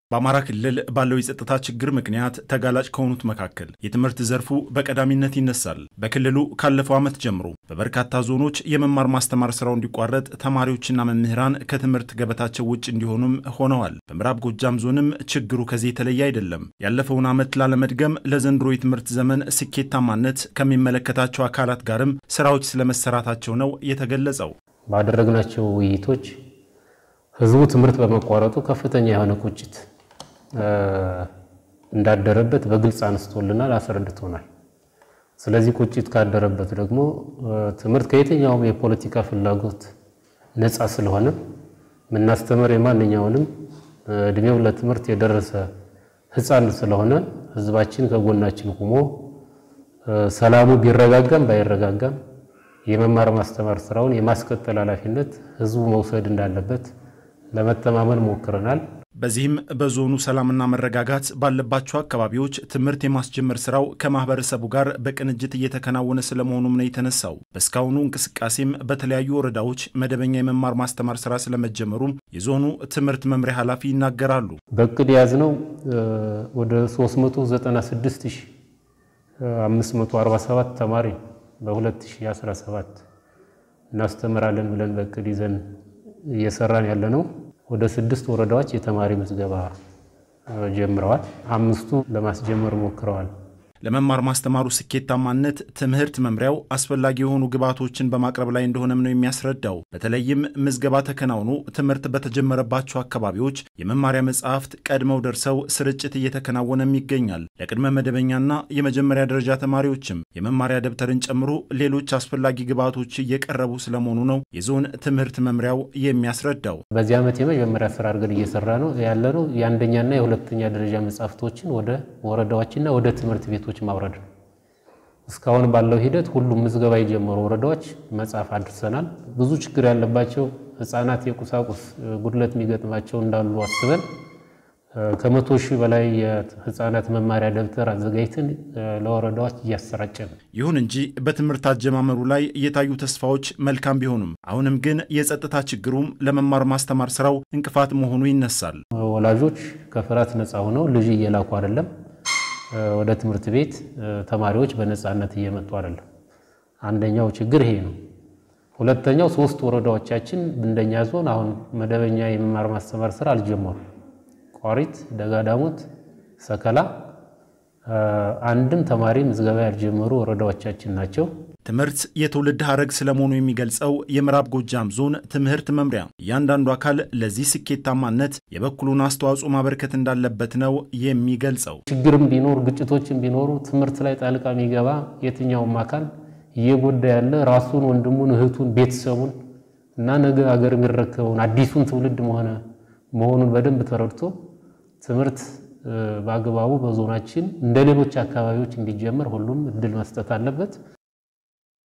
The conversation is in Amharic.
በአማራ ክልል ባለው የጸጥታ ችግር ምክንያት ተጋላጭ ከሆኑት መካከል የትምህርት ዘርፉ በቀዳሚነት ይነሳል። በክልሉ ካለፈው ዓመት ጀምሮ በበርካታ ዞኖች የመማር ማስተማር ስራው እንዲቋረጥ ተማሪዎችና መምህራን ከትምህርት ገበታቸው ውጭ እንዲሆኑም ሆነዋል። በምዕራብ ጎጃም ዞንም ችግሩ ከዚህ የተለየ አይደለም። ያለፈውን ዓመት ላለመድገም ለዘንድሮ የትምህርት ዘመን ስኬታማነት ከሚመለከታቸው አካላት ጋርም ስራዎች ስለመሰራታቸው ነው የተገለጸው። ባደረግናቸው ውይይቶች ህዝቡ ትምህርት በመቋረጡ ከፍተኛ የሆነ ቁጭት እንዳደረበት በግልጽ አነስቶልናል፣ አስረድቶናል። ስለዚህ ቁጭት ካደረበት ደግሞ ትምህርት ከየትኛውም የፖለቲካ ፍላጎት ነፃ ስለሆነ የምናስተምር የማንኛውንም እድሜው ለትምህርት የደረሰ ህፃን ስለሆነ ህዝባችን ከጎናችን ቁሞ ሰላሙ ቢረጋጋም ባይረጋጋም የመማር ማስተማር ስራውን የማስቀጠል ኃላፊነት ህዝቡ መውሰድ እንዳለበት ለመተማመን ሞክረናል። በዚህም በዞኑ ሰላምና መረጋጋት ባለባቸው አካባቢዎች ትምህርት የማስጀመር ስራው ከማህበረሰቡ ጋር በቅንጅት እየተከናወነ ስለመሆኑም ነው የተነሳው። በእስካሁኑ እንቅስቃሴም በተለያዩ ወረዳዎች መደበኛ የመማር ማስተማር ስራ ስለመጀመሩም የዞኑ ትምህርት መምሪያ ኃላፊ ይናገራሉ። በእቅድ የያዝነው ወደ 396547 ተማሪ በ2017 እናስተምራለን ብለን በእቅድ ይዘን እየሰራን ያለ ነው። ወደ ስድስት ወረዳዎች የተማሪ ምዝገባ ጀምረዋል። አምስቱ ለማስጀመር ሞክረዋል። ለመማር ማስተማሩ ስኬታማነት ትምህርት መምሪያው አስፈላጊ የሆኑ ግብዓቶችን በማቅረብ ላይ እንደሆነም ነው የሚያስረዳው። በተለይም ምዝገባ ተከናውኖ ትምህርት በተጀመረባቸው አካባቢዎች የመማሪያ መጽሐፍት ቀድመው ደርሰው ስርጭት እየተከናወነም ይገኛል። ለቅድመ መደበኛና የመጀመሪያ ደረጃ ተማሪዎችም የመማሪያ ደብተርን ጨምሮ ሌሎች አስፈላጊ ግብዓቶች እየቀረቡ ስለመሆኑ ነው የዞን ትምህርት መምሪያው የሚያስረዳው። በዚህ ዓመት የመጀመሪያ ስራ አድርገን እየሰራ ነው ያለ ነው የአንደኛና የሁለተኛ ደረጃ መጽሐፍቶችን ወደ ወረዳዎችና ወደ ትምህርት ቤቶች ማውረድ ነው። እስካሁን ባለው ሂደት ሁሉም ምዝገባ የጀመሩ ወረዳዎች መጽሐፍ አድርሰናል። ብዙ ችግር ያለባቸው ሕፃናት የቁሳቁስ ጉድለት የሚገጥማቸው እንዳሉ አስበን ከመቶ ሺህ በላይ የሕፃናት መማሪያ ደብተር አዘጋጅተን ለወረዳዎች እያሰራጨን። ይሁን እንጂ በትምህርት አጀማመሩ ላይ የታዩ ተስፋዎች መልካም ቢሆኑም አሁንም ግን የጸጥታ ችግሩም ለመማር ማስተማር ስራው እንቅፋት መሆኑ ይነሳል። ወላጆች ከፍርሃት ነፃ ሆነው ልጅ እየላኩ አይደለም ወደ ትምህርት ቤት ተማሪዎች በነፃነት እየመጡ አይደለም። አንደኛው ችግር ይሄ ነው። ሁለተኛው ሶስት ወረዳዎቻችን እንደኛ ዞን አሁን መደበኛ የመማር ማስተማር ስራ አልጀመሩም። ቋሪት፣ ደጋዳሞት፣ ሰከላ አንድም ተማሪ ምዝገባ ያልጀመሩ ወረዳዎቻችን ናቸው። ትምህርት የትውልድ ሀረግ ስለመሆኑ የሚገልጸው የምዕራብ ጎጃም ዞን ትምህርት መምሪያ እያንዳንዱ አካል ለዚህ ስኬታማነት የበኩሉን አስተዋጽኦ ማበርከት እንዳለበት ነው የሚገልጸው። ችግርም ቢኖር ግጭቶችም ቢኖሩ ትምህርት ላይ ጣልቃ የሚገባ የትኛውም አካል እየጎዳ ያለ ራሱን፣ ወንድሙን፣ እህቱን፣ ቤተሰቡን እና ነገ ሀገር የሚረከበውን አዲሱን ትውልድ መሆነ መሆኑን በደንብ ተረድቶ ትምህርት በአግባቡ በዞናችን እንደ ሌሎች አካባቢዎች እንዲጀመር ሁሉም እድል መስጠት አለበት።